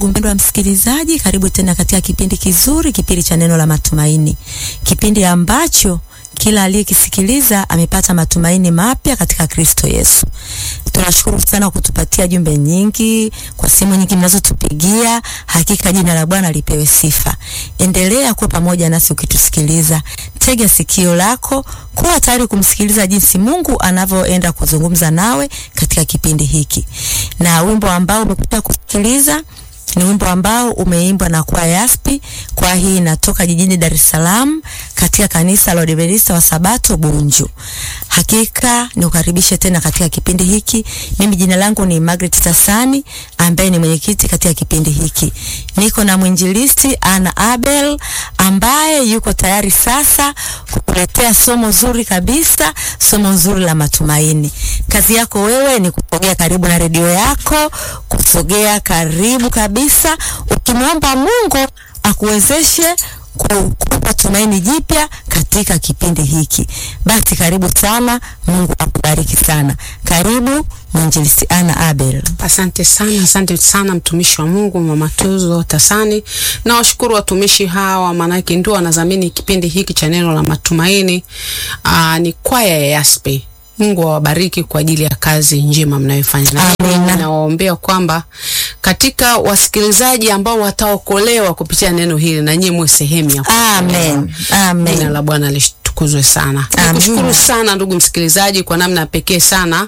Mpendwa msikilizaji, karibu tena katika kipindi kizuri, kipindi cha neno la matumaini, kipindi ambacho kila aliyekisikiliza amepata matumaini mapya katika Kristo Yesu. Tunashukuru sana kutupatia jumbe nyingi, kwa simu nyingi mnazotupigia. Hakika jina la Bwana lipewe sifa. Endelea kuwa pamoja nasi ukitusikiliza. Tega sikio lako, kuwa tayari kumsikiliza jinsi Mungu anavyoenda kuzungumza nawe katika kipindi hiki. Na wimbo ambao umekuja kusikiliza ni wimbo ambao umeimbwa na kwaya Yaspi. Kwaya hii inatoka jijini Dar es Salaam katika kanisa la Waadventista wa Sabato Bunju. Hakika nikukaribishe tena katika kipindi hiki. Mimi jina langu ni Margaret Tasani ambaye ni mwenyekiti katika kipindi hiki. Niko na mwinjilisti Ana Abel ambaye yuko tayari sasa kukuletea somo zuri kabisa, somo zuri la matumaini. Kazi yako wewe ni kusogea karibu na redio yako, kusogea karibu kabisa, ukimwomba Mungu akuwezeshe kukupa tumaini jipya katika kipindi hiki. Basi karibu sana, Mungu akubariki sana. Karibu mwinjilisti Ana Abel. Asante sana, asante sana mtumishi wa Mungu Mama Tuzo Tasani. Na washukuru watumishi hawa, maanake ndio wanadhamini kipindi hiki cha neno la matumaini. Aa, ni kwaya ya Yaspi. Mungu awabariki kwa ajili ya kazi njema mnayofanya, na Amina. nawaombea kwamba katika wasikilizaji ambao wataokolewa kupitia neno hili, na nyinyi mwe sehemu ya Amen. Jina Amen. la Bwana litukuzwe sana. Amina. Nikushukuru sana ndugu msikilizaji kwa namna ya pekee sana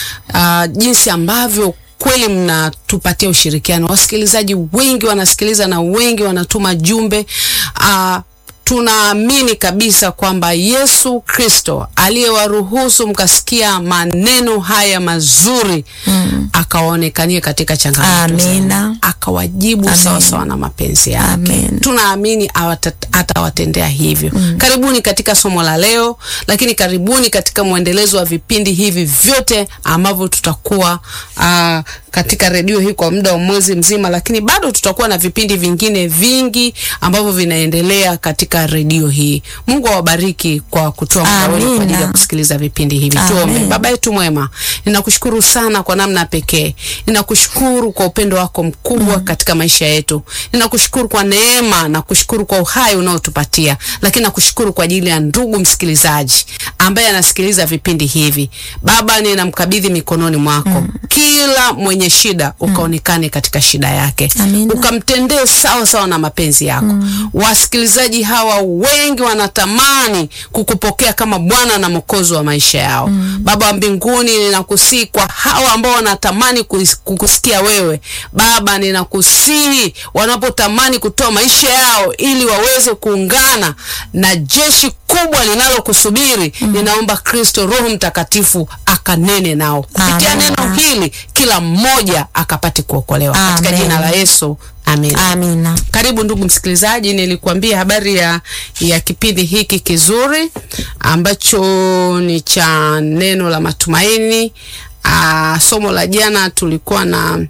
uh, jinsi ambavyo kweli mnatupatia ushirikiano. Wasikilizaji wengi wanasikiliza na wengi wanatuma jumbe uh, tunaamini kabisa kwamba Yesu Kristo aliyewaruhusu mkasikia maneno haya mazuri mm. akawaonekanie katika changamoto zao. Amina. akawajibu Amen. sawa sawa na mapenzi yake. Amen. Tunaamini awata- atawatendea hivyo. Karibuni katika somo la leo, lakini karibuni katika mwendelezo wa vipindi hivi vyote ambavyo tutakuwa aa, katika redio hii kwa muda wa mwezi mzima, lakini bado tutakuwa na vipindi vingine vingi ambavyo vinaendelea katika redio hii. Mungu awabariki kwa kutoa muda wenu kwa ajili ya Amina. kusikiliza vipindi hivi. Amen. Tuombe. Baba yetu mwema, ninakushukuru sana kwa namna ya pekee. Ninakushukuru kwa upendo wako mkubwa katika maisha yetu. Ninakushukuru kwa neema na kushukuru kwa uhai unaotupatia, lakini nakushukuru kwa ajili ya ndugu msikilizaji ambaye anasikiliza vipindi hivi. Baba, ninamkabidhi mikononi mwako kila mwenye shida, ukaonekane katika shida yake, Amina. ukamtendee sawa sawa na mapenzi yako. Wasikilizaji hawa wengi wanatamani kukupokea kama Bwana na Mwokozi wa maisha yao. Baba wa mbinguni, ninakusihi kwa hawa ambao wanatamani kuis- kukusikia wewe Baba, ninakusihi wanapotamani kutoa maisha yao ili waweze kuungana na jeshi kubwa linalokusubiri, ninaomba Kristo Roho Mtakatifu akanene nao kupitia Amina. neno hili, kila mmoja akapate kuokolewa katika Amen. jina la Yesu, amen. Amina. Karibu ndugu msikilizaji, nilikuambia habari ya, ya kipindi hiki kizuri ambacho ni cha neno la matumaini. Aa, somo la jana tulikuwa na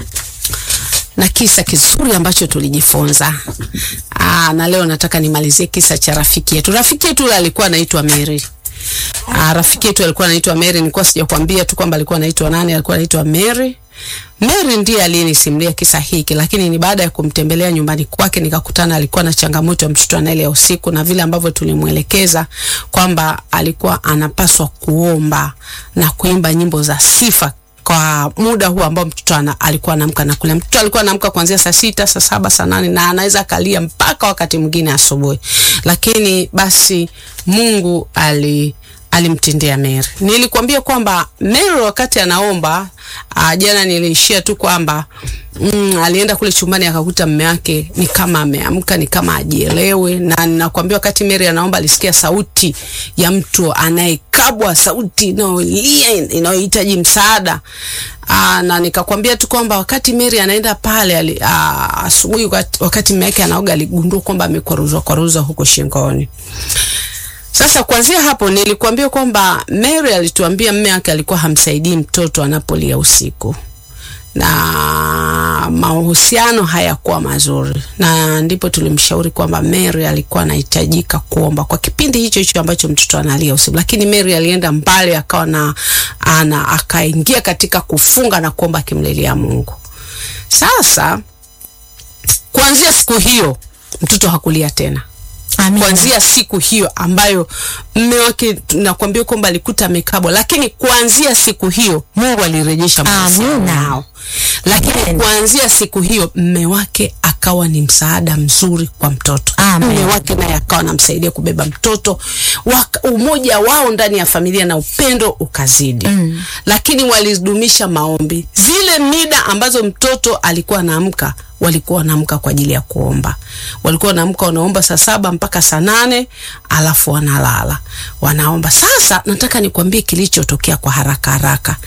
na kisa kizuri ambacho tulijifunza. Aa, na leo nataka nimalizie kisa cha rafiki yetu. Rafiki yetu yule alikuwa anaitwa Mary. Aa, rafiki yetu alikuwa anaitwa Mary. Nilikuwa sijakwambia tu kwamba alikuwa anaitwa nani, alikuwa anaitwa Mary. Mary ndiye aliyenisimulia kisa hiki, lakini ni baada ya kumtembelea nyumbani kwake nikakutana alikuwa na changamoto ya mtoto anaelea usiku, na vile ambavyo tulimwelekeza kwamba alikuwa anapaswa kuomba na kuimba nyimbo za sifa kwa muda huu ambao mtoto ana, alikuwa anaamka na kulia. Mtoto alikuwa anaamka kuanzia saa sita, saa saba, saa nane na anaweza akalia mpaka wakati mwingine asubuhi, lakini basi Mungu ali alimtendea Mary. Nilikwambia kwamba Mary wakati anaomba uh, jana niliishia tu kwamba mm, alienda kule chumbani akakuta mume wake ni kama ameamka, ni kama ajielewe, na ninakwambia wakati Mary anaomba alisikia sauti ya mtu anayekabwa, sauti inayolia inayohitaji msaada. Aa, na nikakwambia tu kwamba wakati Mary anaenda pale ali- aa, asubuhi wakati, wakati mume wake anaoga aligundua kwamba amekwaruzwa kwaruzwa huko shingoni. Sasa kuanzia hapo nilikuambia kwamba Mary alituambia mume wake alikuwa hamsaidii mtoto anapolia usiku na mahusiano hayakuwa mazuri, na ndipo tulimshauri kwamba Mary alikuwa anahitajika kuomba kwa kipindi hicho hicho ambacho mtoto analia usiku, lakini Mary alienda mbali, akawa na ana akaingia katika kufunga na kuomba akimlilia Mungu. Sasa kuanzia siku hiyo mtoto hakulia tena Amina. kuanzia siku hiyo ambayo mme wake nakwambia kwamba alikuta amekabwa, lakini kuanzia siku hiyo Mungu alirejesha mahusiano Amina. yao. Lakini Amen. kuanzia siku hiyo mme wake akawa ni msaada mzuri kwa mtoto. Amen. Mme wake naye akawa anamsaidia kubeba mtoto. Waka, umoja wao ndani ya familia na upendo ukazidi. Mm. Lakini walidumisha maombi. Zile mida ambazo mtoto alikuwa anaamka walikuwa wanaamka kwa ajili ya kuomba. Walikuwa wanaamka wanaomba saa saba mpaka saa nane alafu wanalala wanaomba. Sasa nataka nikwambie kilichotokea kwa haraka haraka.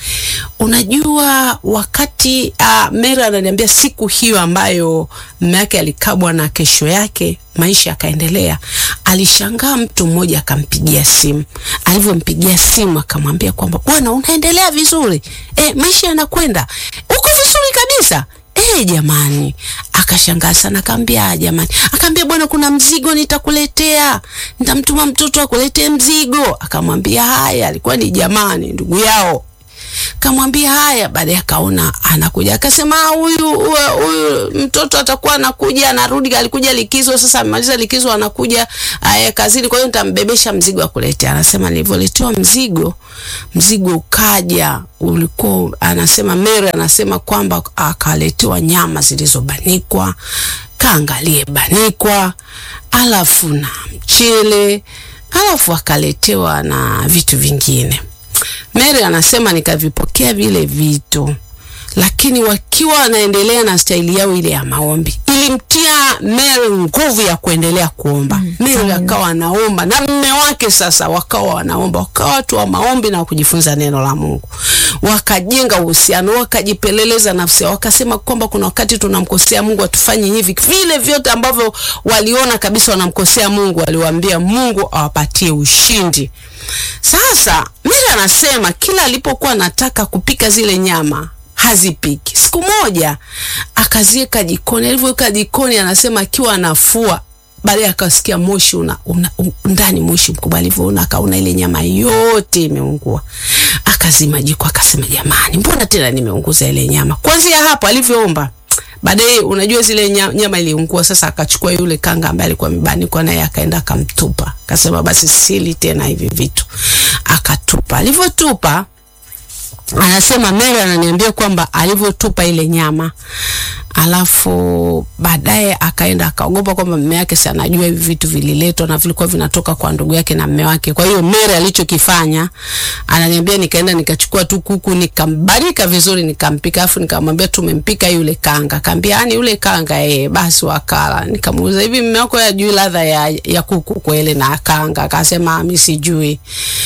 Unajua, wakati uh, Mary ananiambia siku hiyo ambayo mume wake alikabwa na kesho yake maisha yakaendelea, alishangaa mtu mmoja akampigia simu. Alivyompigia simu akamwambia kwamba bwana, unaendelea vizuri e, maisha yanakwenda, uko vizuri kabisa Eh, jamani, akashangaa sana, akaambia jamani, akaambia bwana, kuna mzigo nitakuletea, nitamtuma mtoto akuletee mzigo. Akamwambia haya, alikuwa ni jamani, ndugu yao kamwambia haya. Baadaye akaona anakuja, akasema "Ah, huyu huyu- huyu mtoto atakuwa anakuja, anarudi, alikuja likizo, sasa amemaliza likizo, anakuja aya kazini, kwa hiyo nitambebesha mzigo akuletea. Anasema nilivyoletewa mzigo, mzigo ukaja, ulikuwa anasema Mary anasema kwamba akaletewa nyama zilizobanikwa, kaangalie banikwa, alafu na mchele, alafu akaletewa na vitu vingine. Mary anasema nikavipokea vile vitu, lakini wakiwa wanaendelea na staili yao ile ya maombi, ilimtia Mary nguvu ya kuendelea kuomba. Mary akawa anaomba na mme wake sasa wakawa wanaomba, wakawa watu wa maombi na kujifunza neno la Mungu, wakajenga uhusiano, wakajipeleleza nafsi yao, wakasema kwamba kuna wakati tunamkosea Mungu, atufanye hivi. Vile vyote ambavyo waliona kabisa wanamkosea Mungu, waliwaambia Mungu awapatie ushindi. Sasa Mary anasema kila alipokuwa anataka kupika zile nyama hazipiki. Siku moja akaziweka jikoni, alivyoweka jikoni, anasema akiwa anafua, baadaye akasikia moshi una, una, un, ndani moshi mkubwa. Alivyoona akaona ile nyama yote imeungua, akazima jiko, akasema jamani, mbona tena nimeunguza ile nyama? Kuanzia hapo alivyoomba baadaye unajua zile nya- nyama iliungua. Sasa akachukua yule kanga ambaye alikuwa amebanikwa naye, akaenda akamtupa, akasema basi sili tena hivi vitu, akatupa. Alivyotupa anasema Mary ananiambia kwamba alivyotupa ile nyama, alafu baadaye akaenda akaogopa kwamba mume wake si anajua hivi vitu vililetwa na vilikuwa vinatoka kwa ndugu yake na mume wake. Kwa hiyo Mary alichokifanya ananiambia, nikaenda nikachukua tu kuku nikambarika vizuri nikampika, afu nikamwambia tumempika yule kanga. Akaambia yani yule kanga eh, basi wakala. Nikamuuliza hivi mume wako yajui ladha ya, ya kuku kweli na kanga? Akasema mimi sijui.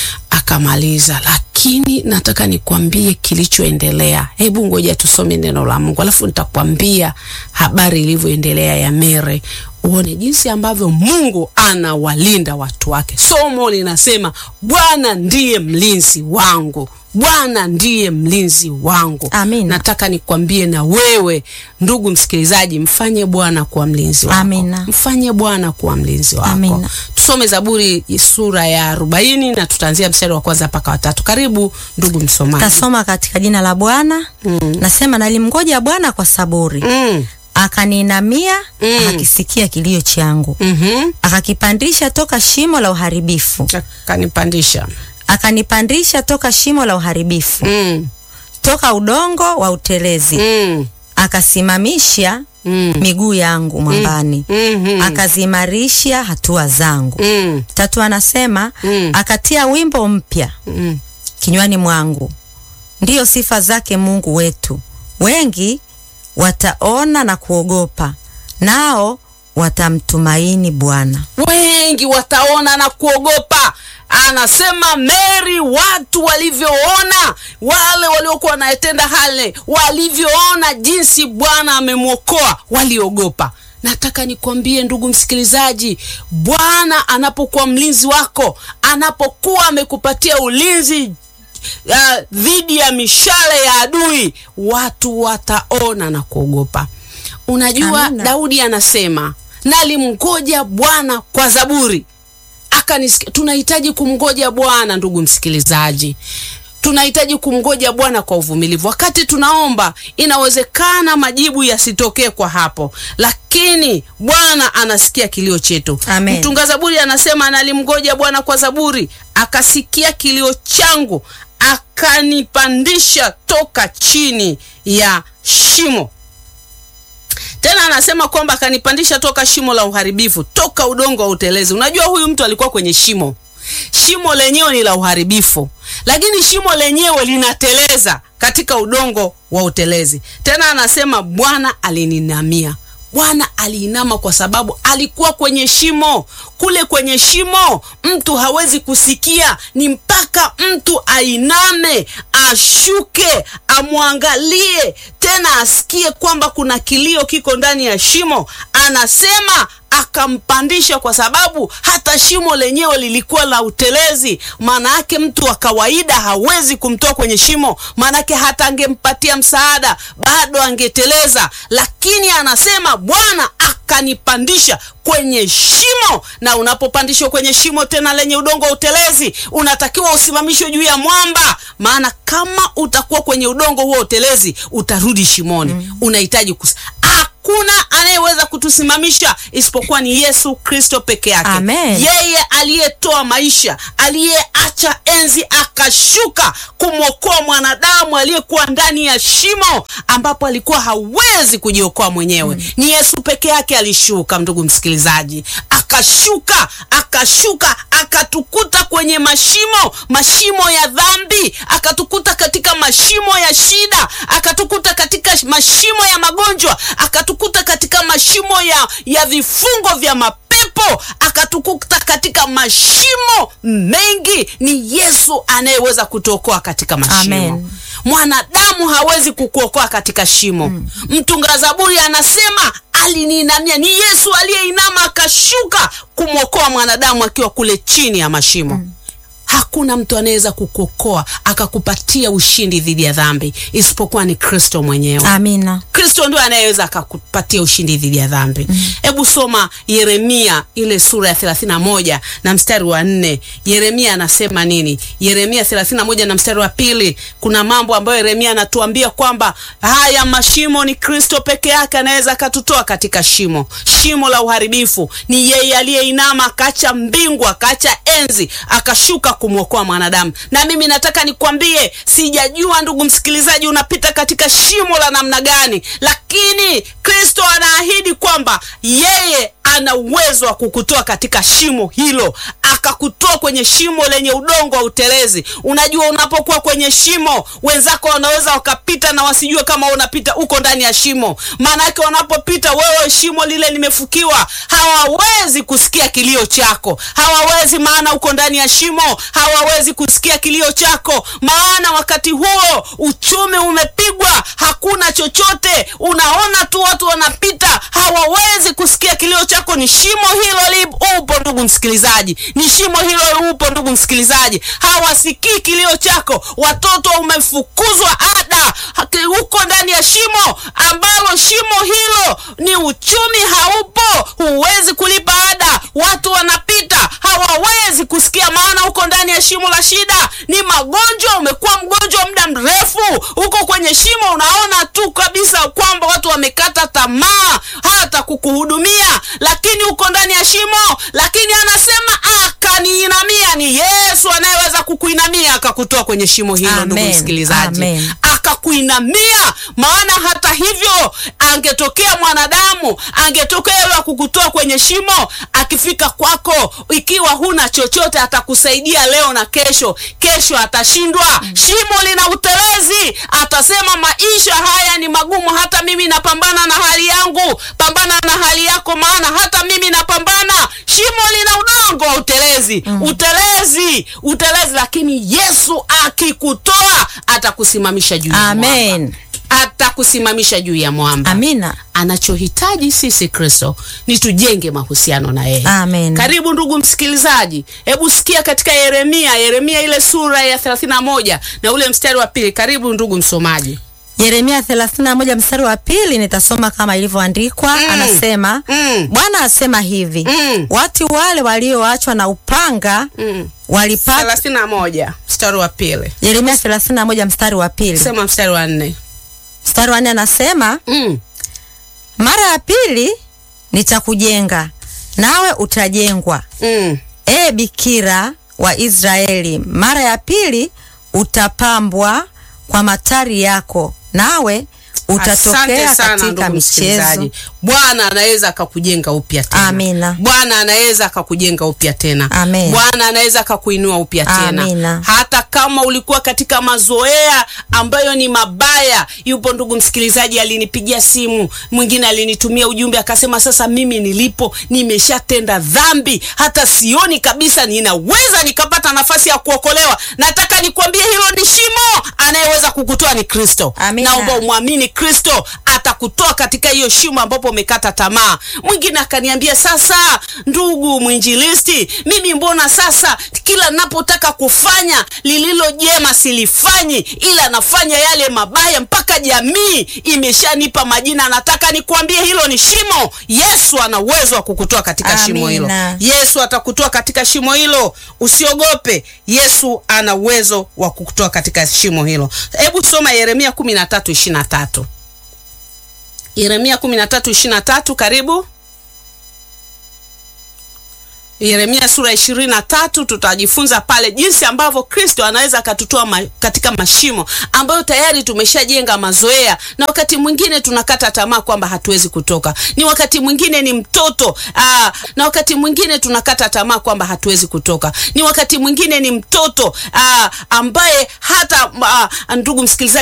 Akamaliza, lakini nataka nikwambie kilichoendelea. Hebu ngoja tusome neno la Mungu, alafu nitakwambia habari ilivyoendelea ya Mere, uone jinsi ambavyo Mungu anawalinda watu wake. Somo linasema Bwana ndiye mlinzi wangu, Bwana ndiye mlinzi wangu. Amina. Nataka nikwambie na wewe ndugu msikilizaji, mfanye Bwana kuwa mlinzi wako. Amina. Mfanye Bwana kuwa mlinzi wako. Amina. Tusome Zaburi sura ya arobaini na tutaanzia mstari wa kwanza mpaka watatu. Karibu ndugu msomaji. Tasoma katika jina la Bwana. Nasema nalimngoja Bwana kwa saburi, Mm. akaniinamia, Mm. akakisikia kilio changu, Mhm. akakipandisha toka shimo la uharibifu, Kanipandisha. akanipandisha toka shimo la uharibifu, Mm. toka udongo wa utelezi, Mm. akasimamisha Mm. miguu yangu mwambani, Mhm. akaziimarisha hatua zangu. Mm. Tatu anasema Mm. akatia wimbo mpya Mm. kinywani mwangu, ndiyo sifa zake Mungu wetu. Wengi wataona na kuogopa, nao watamtumaini Bwana. wengi wataona na kuogopa. Anasema Mary, watu walivyoona, wale waliokuwa wanatenda hale, walivyoona jinsi Bwana amemwokoa, waliogopa. Nataka nikwambie ndugu msikilizaji, Bwana anapokuwa mlinzi wako, anapokuwa amekupatia ulinzi uh, dhidi ya mishale ya adui, watu wataona na kuogopa. Unajua, Amina. Daudi anasema nalimngoja Bwana kwa zaburi akanisikia. Tunahitaji kumngoja Bwana, ndugu msikilizaji. tunahitaji kumgoja Bwana kwa uvumilivu. Wakati tunaomba, inawezekana majibu yasitokee kwa hapo, lakini Bwana anasikia kilio chetu. Amen. Mtunga Zaburi anasema nalimgoja Bwana kwa zaburi, akasikia kilio changu, akanipandisha toka chini ya shimo. Tena anasema kwamba akanipandisha toka shimo la uharibifu, toka udongo wa utelezi. Unajua huyu mtu alikuwa kwenye shimo, shimo lenyewe ni la uharibifu, lakini shimo lenyewe linateleza katika udongo wa utelezi. Tena anasema Bwana alininamia. Bwana aliinama kwa sababu alikuwa kwenye shimo. Kule kwenye shimo mtu hawezi kusikia, ni mpaka mtu ainame, ashuke, amwangalie, tena asikie kwamba kuna kilio kiko ndani ya shimo. Anasema akampandisha kwa sababu hata shimo lenyewe lilikuwa la utelezi. Maana yake mtu wa kawaida hawezi kumtoa kwenye shimo, maana yake hata angempatia msaada bado angeteleza. Lakini anasema Bwana akanipandisha kwenye shimo. Na unapopandishwa kwenye shimo tena lenye udongo wa utelezi, unatakiwa usimamishwe juu ya mwamba, maana kama utakuwa kwenye udongo huo utelezi utarudi shimoni. Mm. Unahitaji kus Hakuna anayeweza kutusimamisha isipokuwa ni Yesu Kristo peke yake. Amen. Yeye aliyetoa maisha, aliyeacha enzi akashuka kumwokoa mwanadamu aliyekuwa ndani ya shimo ambapo alikuwa hawezi kujiokoa mwenyewe. Mm. Ni Yesu peke yake alishuka, ndugu msikilizaji, akashuka, akashuka, akatukuta kwenye mashimo, mashimo ya dhambi, akatukuta katika mashimo ya shida, akatukuta katika mashimo ya magonjwa, akatukuta katika mashimo ya, ya vifungo vya mapepo, akatukuta katika mashimo mengi. Ni Yesu anayeweza kutuokoa katika mashimo. Amen. Mwanadamu hawezi kukuokoa katika shimo. Mm. Mtunga Zaburi anasema aliniinamia. Ni Yesu aliyeinama akashuka kumwokoa mwanadamu akiwa kule chini ya mashimo. Mm. Hakuna mtu anaweza kukuokoa akakupatia ushindi dhidi ya dhambi isipokuwa ni Kristo mwenyewe. Amina. Kristo ndio anayeweza akakupatia ushindi dhidi ya dhambi. Hebu mm. soma Yeremia ile sura ya 31 na mstari wa nne. Yeremia anasema nini? Yeremia 31 na mstari wa pili. Kuna mambo ambayo Yeremia anatuambia kwamba haya mashimo ni Kristo peke yake anaweza akatutoa katika shimo, shimo la uharibifu. Ni yeye aliyeinama akaacha mbingu akaacha enzi akashuka kumwokoa mwanadamu. Na mimi nataka nikwambie, sijajua ndugu msikilizaji, unapita katika shimo la namna gani, lakini Kristo anaahidi kwamba yeye ana uwezo wa kukutoa katika shimo hilo, akakutoa kwenye shimo lenye udongo wa utelezi. Unajua, unapokuwa kwenye shimo, wenzako wanaweza wakapita na wasijue kama unapita uko ndani ya shimo. Maana yake wanapopita, wewe shimo lile limefukiwa, hawawezi kusikia kilio chako, hawawezi, maana uko ndani ya shimo, hawawezi kusikia kilio chako, maana wakati huo uchumi umepigwa, hakuna chochote, unaona tu watu wanapita, hawawezi kusikia kilio chako. Ni shimo hilo li upo, ndugu msikilizaji, ni shimo hilo upo, ndugu msikilizaji, hawasikii kilio chako. Watoto umefukuzwa ada, uko ndani ya shimo ambalo shimo hilo ni uchumi haupo, huwezi kulipa ada, watu wanapita, hawawezi kusikia, maana uko ndani ya shimo la shida. Ni magonjwa, umekuwa mgonjwa muda mrefu, uko kwenye shimo, unaona tu kabisa kwamba watu wamekata tamaa hata kukuhudumia, lakini uko ndani ya shimo. Lakini anasema akaniinamia. Ni Yesu anayeweza kukuinamia akakutoa kwenye shimo hilo, ndugu Amen. msikilizaji, Amen. akakuinamia. Maana hata hivyo, angetokea mwanadamu, angetokea yule kukutoa kwenye shimo, akifika kwako, ikiwa huna chochote, atakusaidia leo na kesho, kesho atashindwa. Shimo lina utelezi, atasema maisha haya ni magumu, hata mimi napambana na hali yangu. Pambana na hali yako, maana hata mimi napambana. Shimo lina udongo wa utelezi, utelezi, utelezi, lakini Yesu akikutoa atakusimamisha juu ya mwamba, Amen. atakusimamisha juu ya mwamba. Amina. Anachohitaji sisi Kristo ni tujenge mahusiano na yeye. Amen. Karibu ndugu msikilizaji, hebu sikia katika Yeremia, Yeremia ile sura ya 31 na ule mstari wa pili. Karibu ndugu msomaji. Yeremia 31 mstari wa pili nitasoma kama ilivyoandikwa. Mm. Anasema Mm. Bwana asema hivi Mm. watu wale walioachwa na upanga Mm. walipata. thelathini na moja mstari wa pili Yeremia 31 mstari wa pili sema mstari wa nne mstari wa nne anasema mm. mara ya pili nitakujenga nawe utajengwa, mm. e bikira wa Israeli, mara ya pili utapambwa kwa matari yako, nawe utatokea Asante sana katika ndugu michezo. msikilizaji. Bwana anaweza akakujenga upya tena. Amina. Bwana anaweza akakujenga upya tena. Amen. Bwana anaweza akakuinua upya tena. Amina. Hata kama ulikuwa katika mazoea ambayo ni mabaya. Yupo ndugu msikilizaji alinipigia simu, mwingine alinitumia ujumbe akasema, sasa mimi nilipo nimeshatenda dhambi, hata sioni kabisa ninaweza nikapata nafasi ya kuokolewa. Nataka nikwambie hilo ni shimo, anayeweza kukutoa ni Kristo. Amina. Naomba umwamini Kristo, atakutoa katika hiyo shimo ambapo umekata tamaa. Mwingine akaniambia, sasa ndugu mwinjilisti, mimi mbona sasa kila napotaka kufanya lililo jema silifanyi, ila nafanya yale mabaya, mpaka jamii imeshanipa majina. Nataka nikwambie hilo ni shimo. Yesu ana uwezo wa kukutoa katika shimo hilo. Amina. Yesu atakutoa katika shimo hilo, usiogope. Yesu ana uwezo wa kukutoa katika shimo hilo. Hebu soma Yeremia 13:23. Yeremia 13:23, karibu. Yeremia sura ishirini na tatu tutajifunza pale jinsi ambavyo Kristo anaweza akatutoa ma, katika mashimo ambayo tayari tumeshajenga mazoea, na wakati mwingine tunakata tamaa kwamba hatuwezi kutoka. Ni wakati mwingine ni mtoto aa, na wakati mwingine tunakata tamaa kwamba hatuwezi kutoka. Ni wakati mwingine ni mtoto aa, ambaye hata aa, ndugu msikilizaji